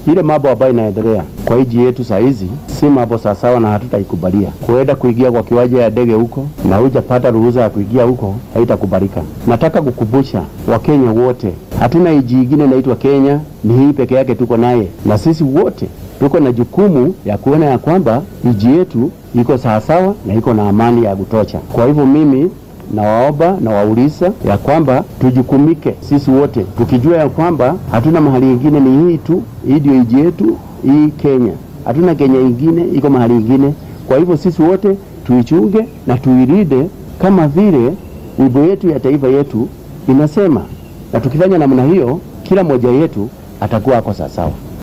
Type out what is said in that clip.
ile mambo ambayo inaendelea kwa nchi yetu saa hizi si mambo sawasawa, na hatutaikubalia. Kuenda kuingia kwa kiwanja ya ndege huko na hujapata ruhusa ya kuingia huko, haitakubalika. Nataka kukumbusha Wakenya wote, hatuna nchi ingine inaitwa Kenya, ni hii peke yake tuko naye, na sisi wote tuko na jukumu ya kuona ya kwamba nchi yetu iko sawasawa na iko na amani ya kutosha. Kwa hivyo mimi nawaomba na wauliza ya kwamba tujukumike sisi wote tukijua ya kwamba hatuna mahali ingine, ni hii tu, hii ndio nchi yetu, hii Kenya. Hatuna Kenya ingine iko mahali ingine. Kwa hivyo sisi wote tuichunge na tuilinde kama vile wimbo yetu ya taifa yetu inasema, na tukifanya namna hiyo, kila mmoja yetu atakuwa ako sawasawa.